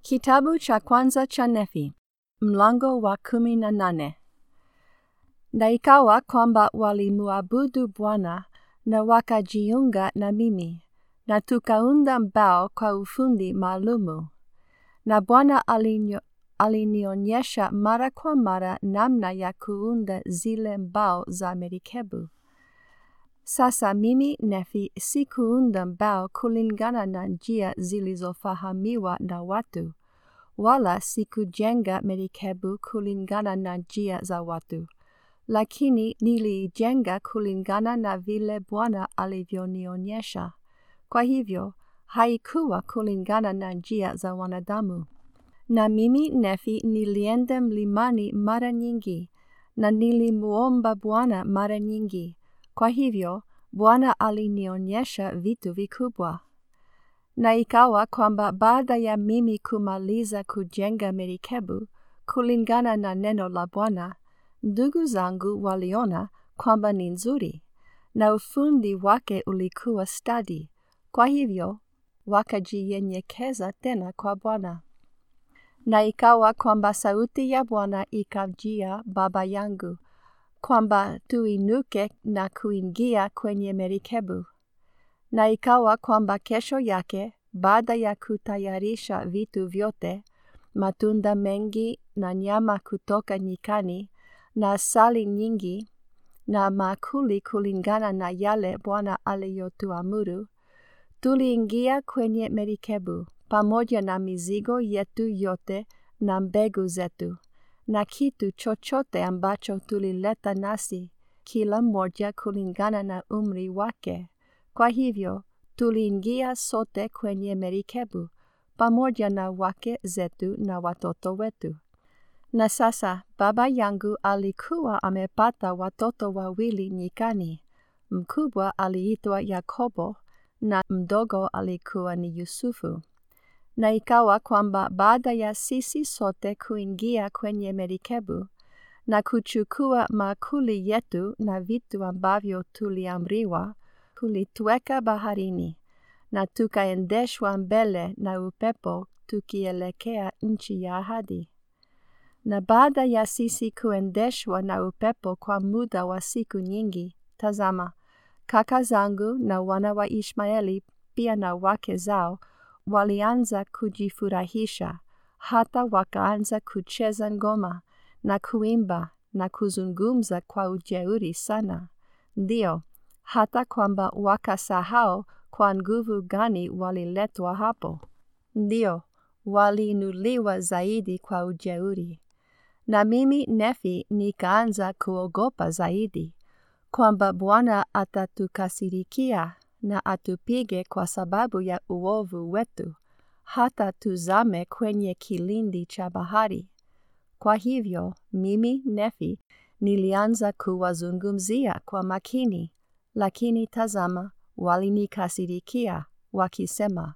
Kitabu cha kwanza cha Nefi, mlango wa kumi na nane. Na ikawa kwamba walimuabudu Bwana na wakajiunga na mimi, na tukaunda mbao kwa ufundi maalumu. Na Bwana alinyo, alinionyesha mara kwa mara namna ya kuunda zile mbao za merikebu. Sasa mimi Nefi sikuunda mbao kulingana na njia zilizofahamiwa na watu, wala sikujenga merikebu kulingana na njia za watu, lakini niliijenga kulingana na vile Bwana alivyonionyesha. Kwa hivyo, haikuwa kulingana na njia za wanadamu. Na mimi Nefi nilienda mlimani mara nyingi, na nilimuomba Bwana mara nyingi. Kwa hivyo, Bwana alinionyesha vitu vikubwa. Na ikawa kwamba baada ya mimi kumaliza kujenga merikebu kulingana na neno la Bwana, ndugu zangu waliona kwamba ni nzuri, na ufundi wake ulikuwa stadi. Kwa hivyo, wakajinyenyekeza tena kwa Bwana. Na ikawa kwamba sauti ya Bwana ikamjia baba yangu, kwamba tuinuke na kuingia kwenye merikebu. Na ikawa kwamba kesho yake, baada ya kutayarisha vitu vyote, matunda mengi na nyama kutoka nyikani, na asali nyingi, na makuli kulingana na yale Bwana aliyotuamuru, tuliingia kwenye merikebu, pamoja na mizigo yetu yote na mbegu zetu, na kitu chochote ambacho tulileta nasi, kila mmoja kulingana na umri wake. Kwa hivyo, tuliingia sote kwenye merikebu, pamoja na wake zetu na watoto wetu. Na sasa, baba yangu alikuwa amepata watoto wawili nyikani. Mkubwa aliitwa Yakobo na mdogo alikuwa ni Yusufu. Na ikawa kwamba baada ya sisi sote kuingia kwenye merikebu na kuchukua makuli yetu na vitu ambavyo tuliamriwa, kulitweka baharini, na tukaendeshwa mbele na upepo tukielekea nchi ya ahadi. Na baada ya sisi kuendeshwa na upepo kwa muda wa siku nyingi, tazama, kaka zangu na wana wa Ishmaeli pia na wake zao walianza kujifurahisha, hata wakaanza kucheza ngoma na kuimba na kuzungumza kwa ujeuri sana. Ndiyo, hata kwamba wakasahau kwa nguvu gani waliletwa hapo. Ndiyo, waliinuliwa zaidi kwa ujeuri. Na mimi Nefi nikaanza kuogopa zaidi, kwamba Bwana atatukasirikia na atupige kwa sababu ya uovu wetu, hata tuzame kwenye kilindi cha bahari. Kwa hivyo, mimi Nefi nilianza kuwazungumzia kwa makini, lakini tazama, walinikasirikia, wakisema,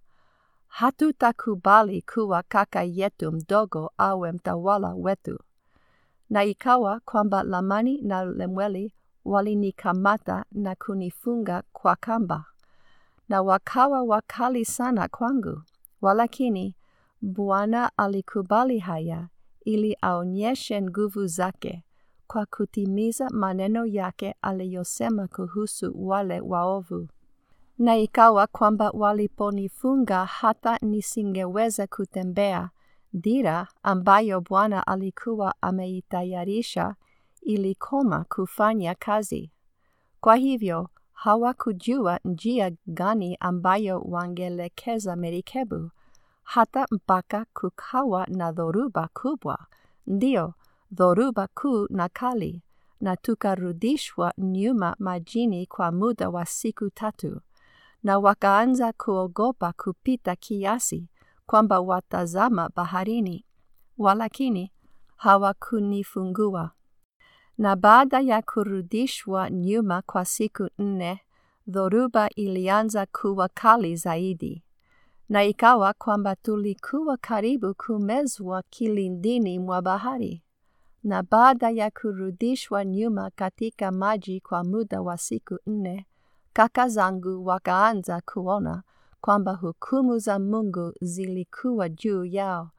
hatutakubali kuwa kaka yetu mdogo awe mtawala wetu. Na ikawa kwamba Lamani na Lemueli walinikamata na kunifunga kwa kamba, na wakawa wakali sana kwangu, walakini Bwana alikubali haya ili aonyeshe nguvu zake kwa kutimiza maneno yake aliyosema kuhusu wale waovu. Na ikawa kwamba waliponifunga hata nisingeweza kutembea, dira ambayo Bwana alikuwa ameitayarisha ilikoma kufanya kazi. Kwa hivyo hawakujua njia gani ambayo wangelekeza merikebu, hata mpaka kukawa na dhoruba kubwa, ndio dhoruba kuu na kali, na tukarudishwa nyuma majini kwa muda wa siku tatu, na wakaanza kuogopa kupita kiasi kwamba watazama baharini, walakini hawakunifungua. Na baada ya kurudishwa nyuma kwa siku nne, dhoruba ilianza kuwa kali zaidi. Na ikawa kwamba tulikuwa karibu kumezwa kilindini mwa bahari. Na baada ya kurudishwa nyuma katika maji kwa muda wa siku nne, kaka zangu wakaanza kuona kwamba hukumu za Mungu zilikuwa juu yao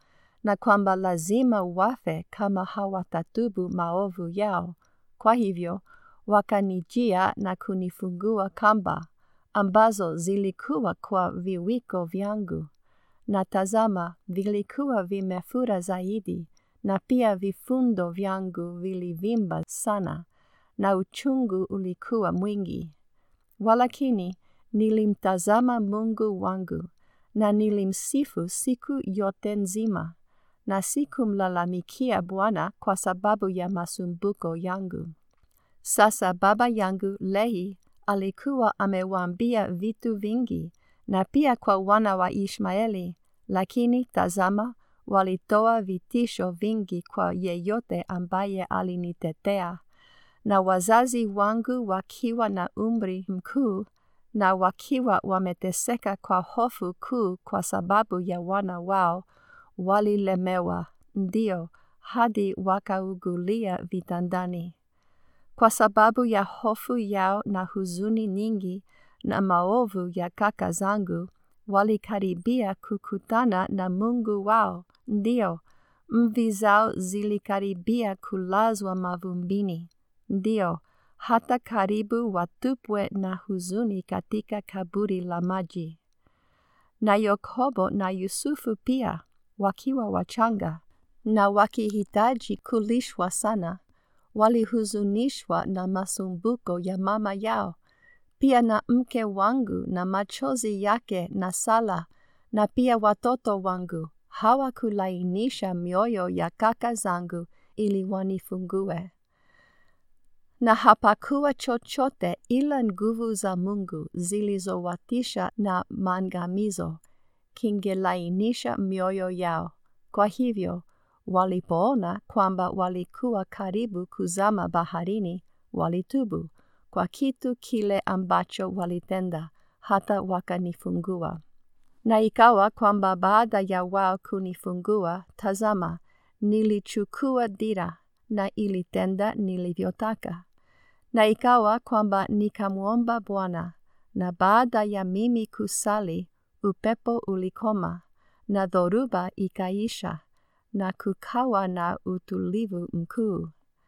na kwamba lazima wafe kama hawatatubu maovu yao. Kwa hivyo wakanijia na kunifungua kamba ambazo zilikuwa kwa viwiko vyangu, na tazama, vilikuwa vimefura zaidi, na pia vifundo vyangu vilivimba sana, na uchungu ulikuwa mwingi. Walakini nilimtazama Mungu wangu, na nilimsifu siku yote nzima, na sikumlalamikia Bwana kwa sababu ya masumbuko yangu. Sasa baba yangu Lehi alikuwa amewaambia vitu vingi, na pia kwa wana wa Ishmaeli, lakini tazama, walitoa vitisho vingi kwa yeyote ambaye alinitetea. Na wazazi wangu wakiwa na umri mkuu na wakiwa wameteseka kwa hofu kuu kwa sababu ya wana wao, walilemewa, ndio, hadi wakaugulia vitandani. Kwa sababu ya hofu yao na huzuni nyingi na maovu ya kaka zangu, walikaribia kukutana na Mungu wao, ndio, mvi zao zilikaribia kulazwa mavumbini, ndio, hata karibu watupwe na huzuni katika kaburi la maji. Na Yakobo na Yusufu pia, wakiwa wachanga, na wakihitaji kulishwa sana, walihuzunishwa na masumbuko ya mama yao, pia na mke wangu na machozi yake na sala, na pia watoto wangu hawakulainisha mioyo ya kaka zangu ili wanifungue. Na hapakuwa chochote ila nguvu za Mungu zilizowatisha na maangamizo kingelainisha mioyo yao. Kwa hivyo walipoona kwamba walikuwa karibu kuzama baharini, walitubu kwa kitu kile ambacho walitenda, hata wakanifungua. Na ikawa kwamba baada ya wao kunifungua, tazama, nilichukua dira na ilitenda nilivyotaka. Na ikawa kwamba nikamwomba Bwana, na baada ya mimi kusali, upepo ulikoma, na dhoruba ikaisha, na kukawa na utulivu mkuu.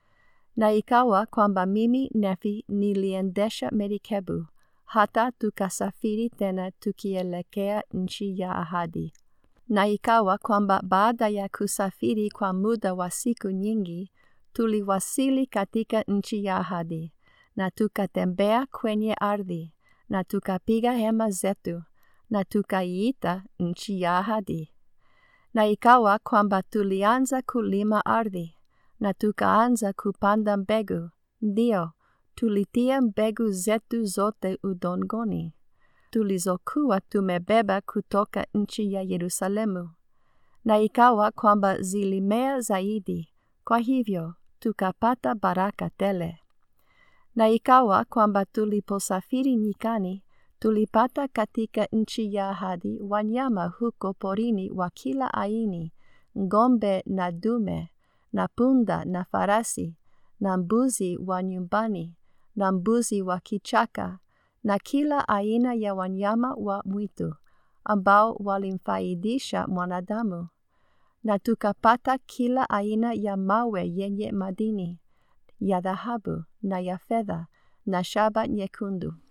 Na ikawa kwamba mimi Nefi niliendesha merikebu, hata tukasafiri tena tukielekea nchi ya ahadi. Na ikawa kwamba baada ya kusafiri kwa muda wa siku nyingi, tuliwasili katika nchi ya ahadi, na tukatembea kwenye ardhi, na tukapiga hema zetu, na tukaiita nchi ya ahadi. Na ikawa kwamba tulianza kulima ardhi, na tukaanza kupanda mbegu, ndio, tulitia mbegu zetu zote udongoni, tulizokuwa tumebeba kutoka nchi ya Yerusalemu. Na ikawa kwamba zilimea zaidi, kwa hivyo tukapata baraka tele. Na ikawa kwamba tuliposafiri nyikani, tulipata katika nchi ya ahadi wanyama huko porini wa kila aini, ng'ombe na dume, na punda na farasi, na mbuzi wa nyumbani, na mbuzi wa kichaka, na kila aina ya wanyama wa mwitu, ambao walimfaidisha mwanadamu. Na tukapata kila aina ya mawe yenye madini, ya dhahabu na ya fedha, na shaba nyekundu.